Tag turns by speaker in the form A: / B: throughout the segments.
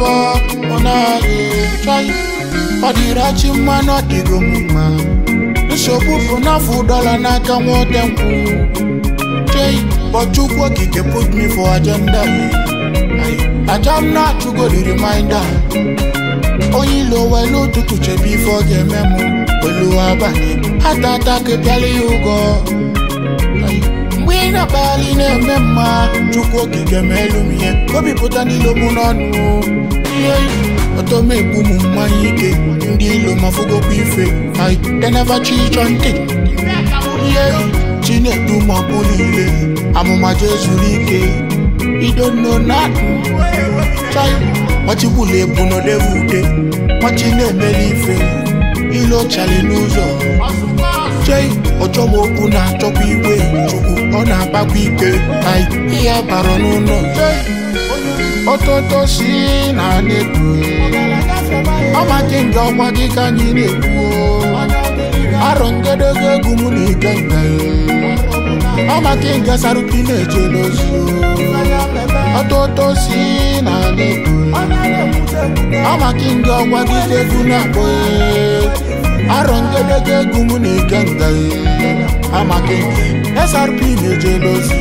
A: ọbọ ụnaghi chọị ọ dịrị achị mma na ọ dịgo m mma nsogbu bụ n'afọ dọla n'aka nwoke nkwụ chei bọchukwu okike put me for agenda aja m na-achụgo the reminder onye ilo welu ụtụtụ chebe ife ọ ga-eme m olu abalị ata ata kepịala ya ụgọ mgbe ị na-akpagharị na-eme mma chukwu okike ma elu m ihe obipụta n'ilo mụ n'ọnụ ihe otomegbu m mmanya ike ndị ilo ma fụgokwa ife ai they never cheat on thing ihe chinedu ma ọ bụ niile amụma jezuru ike idonno na-atụ chai machigbula ebu n'odevu ude machi na-emeli ife ilo chali n'ụzọ chei ọchọma okwu na-achọkwa igwe chukwu ọ na-akpakwa ike ai ihe bara n'ụlọ ototo si na na-ekwu ọmaki nga ọgwa gị ka anyị na-ekwu arọ ngedege egwu mụ na ike nga ọmaki nga sarupi na-eje n'ozi ọtoto si na na-ekwu ọmaki nga ọgwa gị ka egwu na-akpọ arọ ngedege egwu mụ na ike nga amaki SRP na-eje n'ozi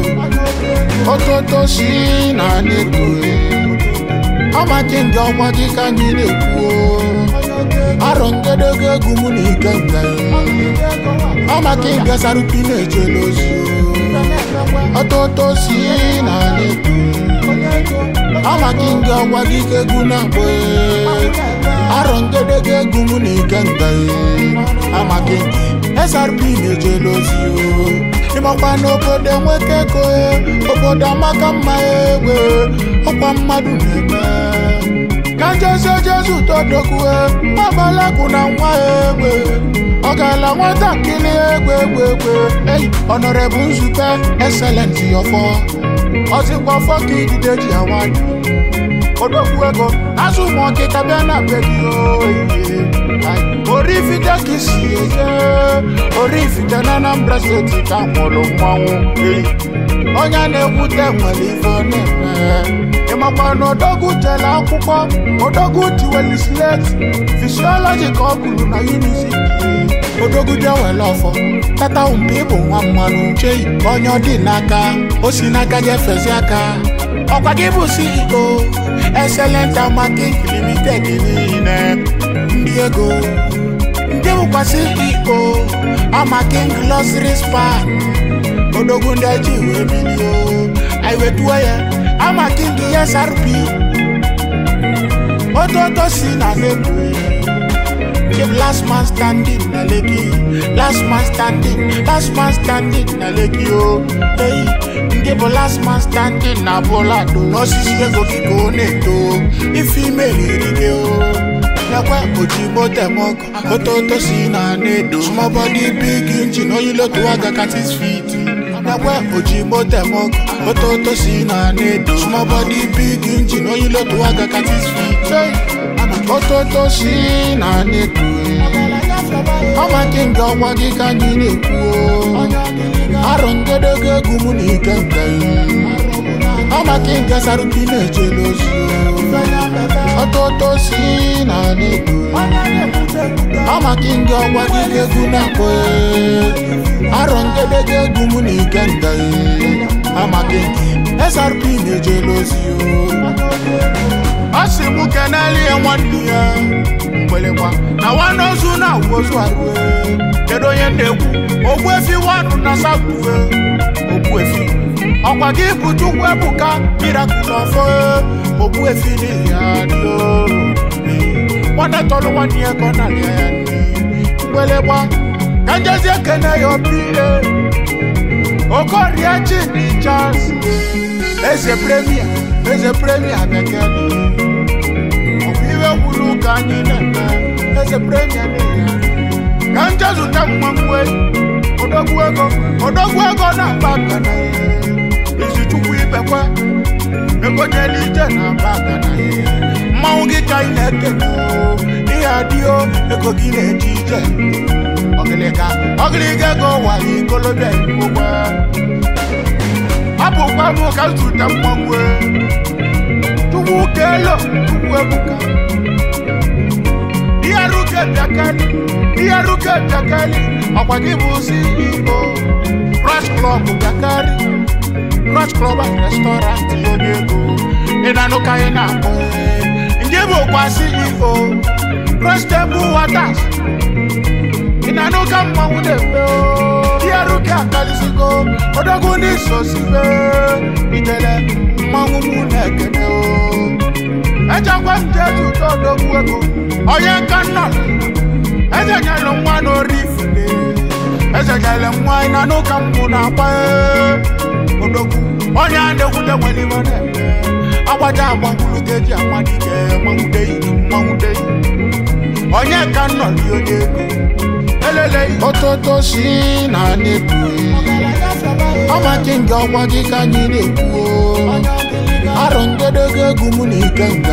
A: ọtoto si na na-ekwu ọmaki nga ọgwa gị ka anyị na-ekwu arọ ngedege egwu mụ na ike nga ọmaki nga sarupi na-eje n'ozi ọtụtụ si na na-ekwu ọmaki nga ọgwa gị ka egwu na-akpọ arọ ngedege egwu mụ na ike nga amaki SRP na-eje n'ozi ịmakwa n'obodo enweke ego obodo amaka mma egwe ọkwa mmadụ na-eme ka jezie jezu todokwue gbabalakwu na nwa egbe ọ gaala nwatakịrị egbe egbe egbe ei ọnọrebụ nzukọ excelenti ọfọ ọzịkwa ọfọ ka idide ji awanyụ odogwu ego azụ ụmụ ọkịka bịa na be gị oyiye orifite ka isi eje orifite na Anambra steeti ka mụrụ mmanwụ ei onye na-ekwute nwere ife ọ na-eme ịmakwa na odogwu jere akwụkwọ odogwu tiweli sleti fisiọlọji ka ọ gụrụ na uniziti odogwu jewele ọfọ tata mgbe ịbụ nwa mmanụ chei onye ọ dị n'aka o si n'aka jefezi aka ọkwa gị bụ CEO excellent amaking limited niile ndị ego ndị bụkwa CEO amaking luxury spa odogwu ndị eji wee bilio anyị wetuo ya amaking SRP ototo si na lekwe Keep last man standing na leki last man standing last man standing na leki o hey nke bụ last man standing na bolado n'osisi ego gị ka ọ na-eto ife ime riri gị o nakwa ojigbo temọkụ ototo si na na-edo small body big engine oyilotu aga katis fit nakwa ojigbo temọkụ ototo si na na-edo small body big engine oyilotu aga katis fit ototo si na na-edo ọmaki nga ọgwa gị ka anyị na-ekwu arọ ngedege egwu mụ na ike nga ọmaki nga sarupi na-eje n'ozi ọtụtụ si na na-ekwu ọmaki nga ọgwa gị ka egwu na-akpọ arọ ngedege egwu mụ na ike nga amaki SRP na-eje n'ozi ọ sị mụ keneli ya nwanne ya mgbelekwa na nwanne ozu na ozu arụ kedu onye na-ekwu ogbuefi wanụ na sakwue ogbuefi ọkwa gị bụ chukwu ebuka mirakụl ọfọ ogbuefi n'ihi ya dị nwanne tọrọ nwanne ya ka ọ na-alịa ya mgbelekwa ka njezi ekene ya obi okorie chidi charles eze premier eze premier bekee iwe gwuru ka anyị na-eme eze premier ka nje zụta mmanwe odogwu ego odogwu ego na-akpa akana izi chukwu ibekwe ego jere ije na-akpa akana mmanwụ gị ka anyị na-ekene ihe adịo ego gị na-eje ije ọgịlịga ọgịlịga ego wara ikolobịa igbo abụkwa m ka zụta mmanwe nwoke elo ugwu ebuka ihe ruke bịakali ihe ruke bịakali ọkwa gị bụ CEO Rush Club bịakari Rush Club and Restaurant onye ego ị na-anụ ka ị na-akpọ nke bụ kwa CEO Rush Table Waters ị na-anụ ka mmanwụ na-eme o ihe ruke akalisigo odogwu n'isosibe ijele mmanwụ mụ na-ekene o echekwa m je tụta odogwu ego onye nka nna eze nyere nwa n'orifide eze nyere nwa na n'ụka mbụ na-agba odogwu onye a na-ekwute nwere iwe na-eme agbaja agbagburu ga-eji amadike mmanwudeyi mmanwudeyi onye ka nọ dị onye ego elele ototo si na na-ekwu ọmaki nga ọgwa gị ka anyị na-ekwu arọ njedego egwu mụ na ike nga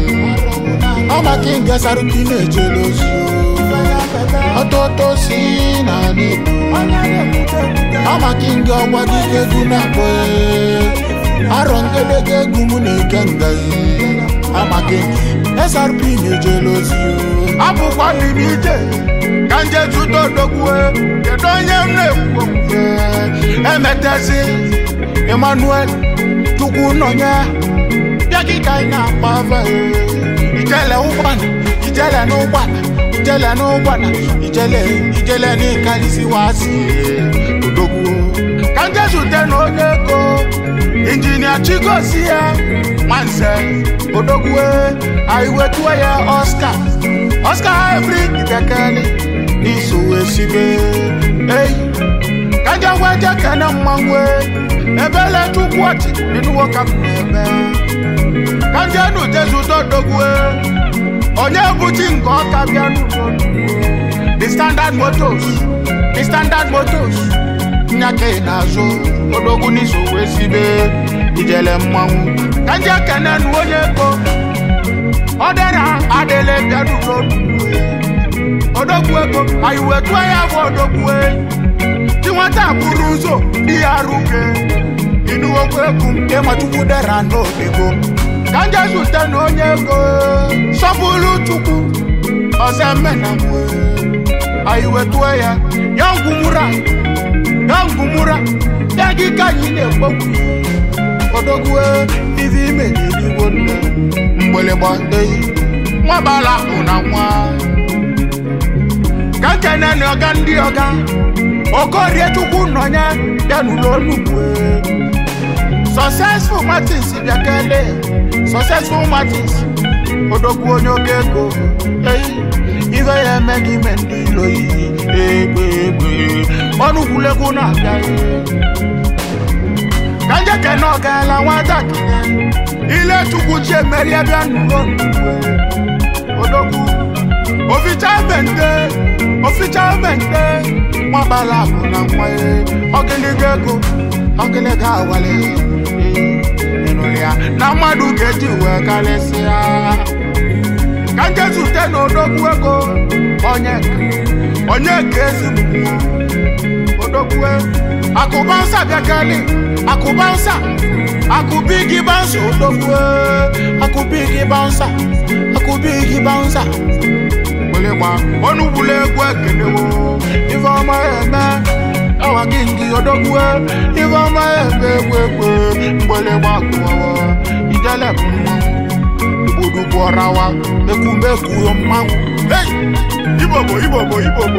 A: ọmaki nga saruki na-ejele ozi ọtụtụ si na na-ekwu ọmaki nga ọgwa gị ka egwu na-akpọ arọ njedego egwu mụ na ike nga amaki SRP na-ejele ozi abụkwa dị n'ije ka nje zụta odogwu kedu onye m na-ekwu emetezi Emmanuel chukwu nọnye bịa gị ka anyị na-akpa ava ijele ụgbana ijele n'ụgbana ijele n'ụgbana ijele ijele n'ịkarịsịwasị odogwu ka nje zute na onye ego injinia chigozie ya nwanze odogwu anyị wetuo ya Oscar Oscar hybrid bekele n'iso wee sibe eyi ka nje gwa je kene mmanwụ ebele chukwu ọchị ịnụwo ka m na-eme ka nje nu jesu dodogwu onye buchi nke ọka bịa n'ụlọ the standard motos the standard motos nyaka ị na-azụ odogwu n'iso wee sibe ijele mmanwụ ka nje kene nu onye ego ọ dịra adịle bịa n'ụlọ odogwu ego anyị wetuo ya bụ odogwu tí wọ́n tà búrú zò bí arúgbó inú owó egwu nke machukwu dara n'odego ka njesu tenu onye ego sọpụrụ chukwu ọzọ mena mwe anyị wetuo ya ya ngwumura ya ngwumura ya gị ka anyị na-ekpokwu odogwu ive ime n'eluigwe nne mgbịlịgba eyi nwabala bụ na nwa ka nkene na ọga ndị ọga okorie chukwu nọnye bịa n'ụlọ onugbu successful martins bịakele successful martins odogwu onye oge ego eyi ife ya eme gị ime ndị ilo iyi egbe egbe ọnụgwulegwu na-abịa ka njeke na ọ gaala nwatakịrị ile chukwu chi emerie bịa n'ụlọ onugbu odogwu oficha bente oficha bente nwabala bụ na nwa ọgịlịga ego ọgịlịga awale ịnụrụ ya na mmadụ ga-eji wee karịsịa ka nje zute na odogwu ego onye onye ka ezigbo odogwu akụba nsa bịakali akụba nsa akụbi gị bansa odogwu akụbi gị bansa akụbi gị bansa gba onugbula egwu ekenewo ife ọma eme awa gị ngị odogwu ife ọma eme egwu egwu mgbịlịgba kụwawa ijele bụ mmanwụ igbodu gwọrawa ekwumekwuo mmanwụ hey! ibobo ibobo ibobo